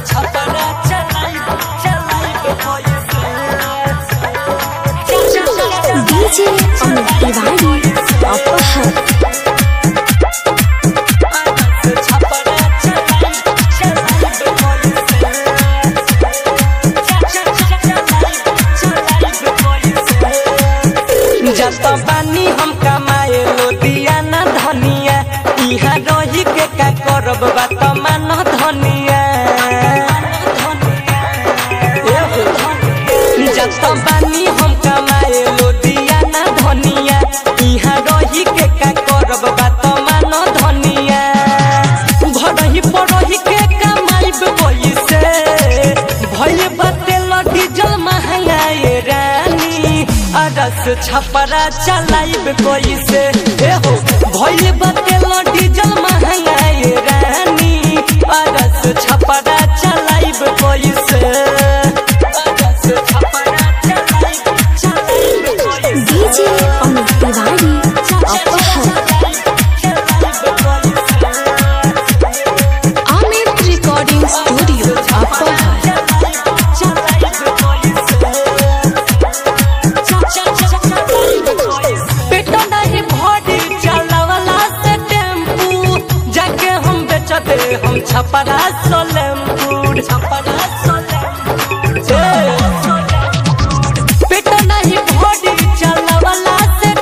छपरा चलाई चलाई डीजे अमित तिवारी अपहर जत बानी हम कमाए लोदिया न धनिया इहा रही के का करब बात मान धनिया जत बानी हम कमाए लोदिया न धनिया इहा रही के का करब बात मान धनिया घरही पड़ही के कमाइब पैसे भइल बाटे डीजल महंगाए रानी अरस छपरा चलाइब कैसे एहो भइल बाटे डीजल महंगाए रानी अरस छपरा चलाइब कैसे अरस छपरा चलाइब चलाइब कैसे डीजे अमित तिवारी अपहर अमित रिकॉर्डिंग स्टूडियो अपहर पेटो नहीं भरी चलावला से टेम्पू जाके हम बेचते हम छपरा सोलेमपुर छपरा